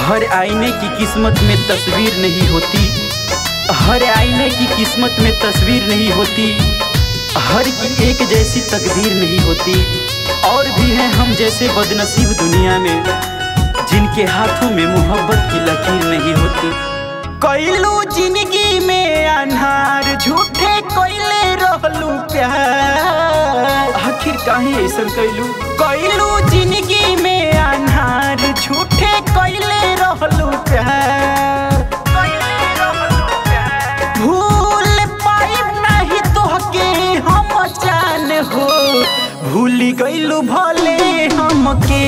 हर आईने की किस्मत में तस्वीर नहीं होती हर आईने की किस्मत में तस्वीर नहीं होती हर की एक जैसी तकदीर नहीं होती और भी हैं हम जैसे बदनसीब दुनिया में जिनके हाथों में मोहब्बत की लकीर नहीं होती कैलू जिंदगी में अनहार झूठे कोयले रहलू प्यार आखिर काहे ऐसा कैलू कैलू जिंदगी में अनहार झूठे कोयले रहलू प्यार भूल पाइब नहीं तोहके हम जान हो भूल गइलू भले हमके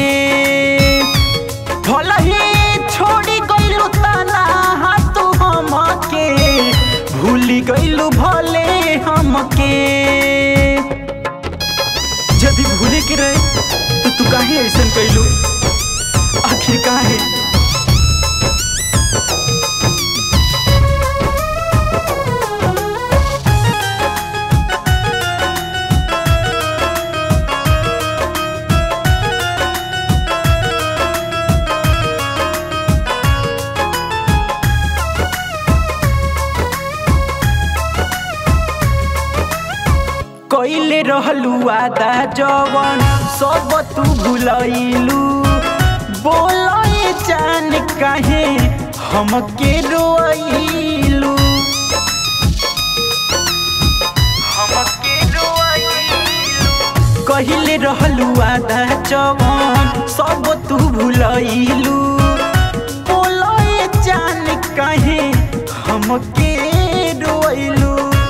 भले ही छोड़ी गइलू तना हाथ हमके भूल गइलू भले हमके यदि भूले के रहे तो तू काहे ऐसा कैलू आखिर काहे कैले रहलू आदा जवन सब तू भुलैलू बोले जान काहे हमके रोइलू हमके रोइलू कहिले रहलू आदा जवन सब तू भुलैलू बोले जान काहे हमके रोइलू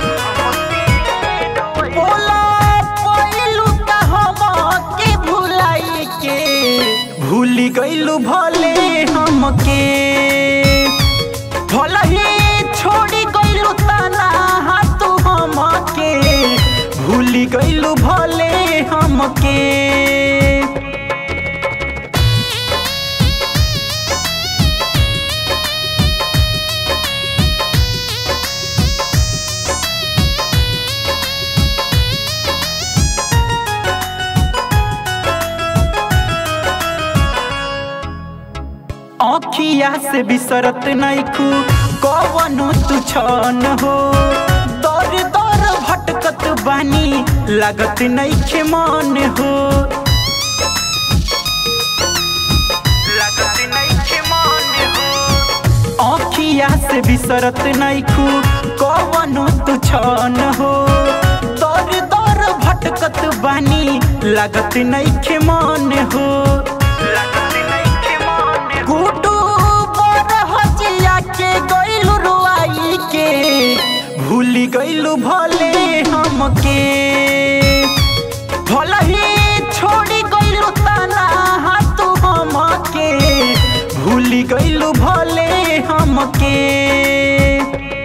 बोला पहिलू का हमके भुलाई के भूल गइलू भले हमके भले ही छोड़ी गइलू तना हाथ हमके भूल गइलू भले हमके आँखिया से बिसरत नैखू कवनो तू छन हो दर दर भटकत बानी लागत नैखे मन हो लागत नैखे मन हो आँखिया से बिसरत नैखू कवनो तू छन हो दर दर भटकत बानी लागत नैखे मन हो लागत नैखे मन गुडू बर हजिया के गइलू रुआई के भूल गइलू भले हमके भले ही छोड़ी गइलू तना हाथ हमके भूल गइलू भले हमके